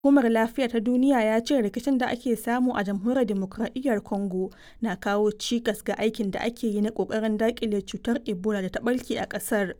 Hukumar Lafiya ta Duniya ya ce rikicin da ake samu a Jamhuriyar Dimokuraɗiyyar Congo na kawo cikas ga aikin da ake yi na ƙoƙarin daƙile cutar Ebola da ta ɓarke a ƙasar.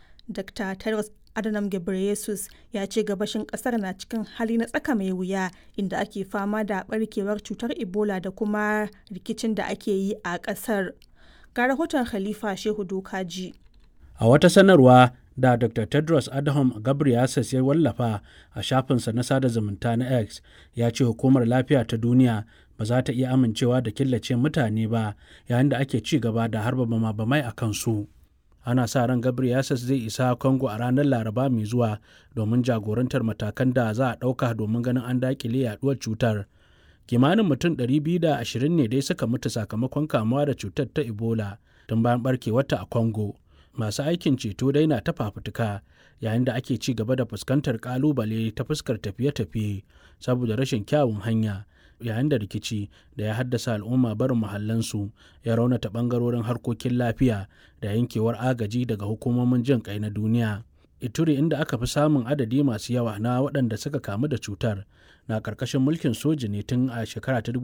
Dr. Tedros Adhanom Ghebreyesus ya ce gabashin ƙasar na cikin hali na tsaka mai wuya inda ake fama da ɓarkewar cutar Ebola da kuma rikicin da ake yi a ƙasar. Ga rahoton Khalifa Shehu Dokaji. A wata sanarwa da Dr. Tedros Adhanom Ghebreyesus ya wallafa a shafinsa na sada zumunta na X ya ce hukumar lafiya ta duniya ba za ta iya amincewa da killace mutane ba yayin da ake ci gaba da harba bama-bamai a kansu. Ana sa ran Ghebreyesus zai isa Congo a ranar Laraba mai zuwa domin jagorantar matakan da za a ɗauka domin ganin an daƙile yaduwar cutar. Kimanin mutum 220 ne dai suka mutu sakamakon kamuwa da cutar ta Ebola tun bayan barkewarta a Congo. masu aikin ceto dai na ta fafutuka yayin da ake ci gaba da fuskantar kalubale ta fuskar tafiye-tafiye saboda rashin kyawun hanya yayin da rikici da ya haddasa al'umma barin muhallansu ya raunata bangarorin harkokin lafiya da yankewar agaji daga hukumomin jin kai na duniya ituri inda aka fi samun adadi masu yawa na waɗanda suka kamu da cutar na ƙarƙashin mulkin soji ne tun a shekara ta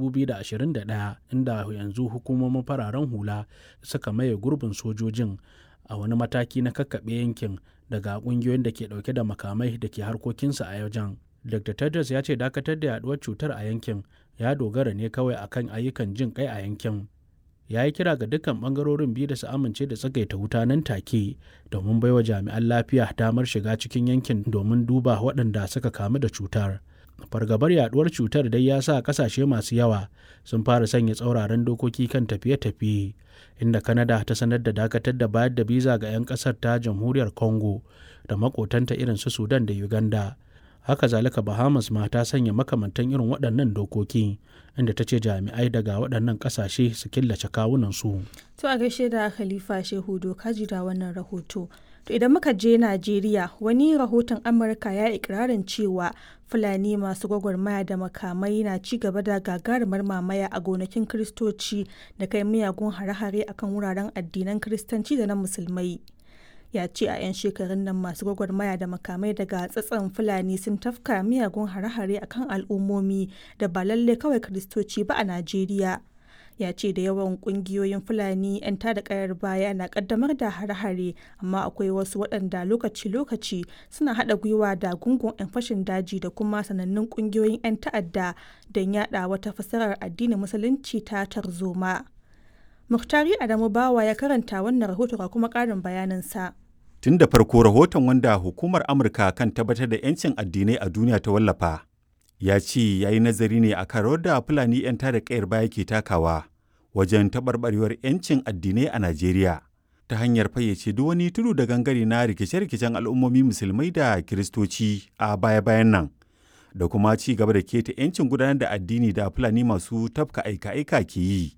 2021 inda yanzu hukumomin fararen hula suka maye gurbin sojojin a wani mataki na kakkaɓe yankin daga ƙungiyoyin da ke ɗauke da makamai da ke harkokinsa a wajen. Dr. Tedros ya ce dakatar da yaduwar cutar a yankin ya dogara ne kawai akan ayyukan jin kai a yankin. Ya yi kira ga dukkan ɓangarorin biyu da su amince da tsagaita wuta nan take domin baiwa jami'an lafiya damar shiga cikin yankin domin duba waɗanda suka kamu da cutar. fargabar yaduwar cutar dai ya sa kasashe masu yawa sun fara sanya tsauraran dokoki kan tafiye-tafiye inda kanada ta sanar da dakatar da bayar da biza ga 'yan kasar ta jamhuriyar congo da makotanta irin su sudan da uganda haka zalika bahamas ma ta sanya makamantan irin waɗannan dokoki inda ta ce jami'ai daga waɗannan ƙasashe su killace kawunansu To a gaishe da Khalifa Shehu Dokaji da wannan rahoto. To idan muka je Najeriya wani rahoton Amurka ya ikirarin cewa Fulani masu gwagwarmaya da makamai na ci gaba da gagarumar mamaya a gonakin Kiristoci da kai miyagun hare-hare akan wuraren addinan Kiristanci da na Musulmai. Ya ce a 'yan shekarun nan masu gwagwarmaya da makamai daga tsatson Fulani sun tafka miyagun hare-hare akan al'ummomi da ba lalle kawai Kiristoci ba a Najeriya. ya ce da yawan kungiyoyin fulani 'yan tada kayar baya na kaddamar da hare-hare amma akwai wasu waɗanda lokaci-lokaci suna haɗa gwiwa da gungun 'yan fashin daji da kuma sanannun kungiyoyin 'yan ta'adda don yada wata fasarar addinin musulunci ta tarzoma muhtari adamu bawa ya karanta wannan rahoto ga kuma ƙarin bayaninsa tun da farko rahoton wanda hukumar amurka kan tabbatar da 'yancin addinai a duniya ta wallafa ya ce ya yi nazari ne a kan da Fulani 'yan tada kayar baya ke takawa wajen taɓarɓarewar 'yancin addinai a Najeriya ta hanyar fayyace duk wani tudu da gangare na rikice-rikicen al'ummomi musulmai da kiristoci a baya-bayan nan da kuma ci gaba da keta 'yancin gudanar da addini da Fulani masu tafka aika-aika ke yi.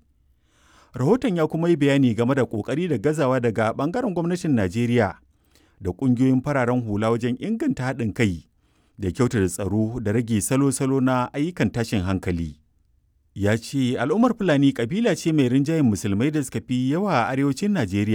Rahoton ya kuma yi bayani game da ƙoƙari da gazawa daga ɓangaren gwamnatin Najeriya da ƙungiyoyin fararen hula wajen inganta haɗin kai da kyautata tsaro da rage salo-salo na ayyukan tashin hankali. Ya ce al'ummar Fulani kabila ce mai rinjayen musulmai da suka fi yawa a arewacin Najeriya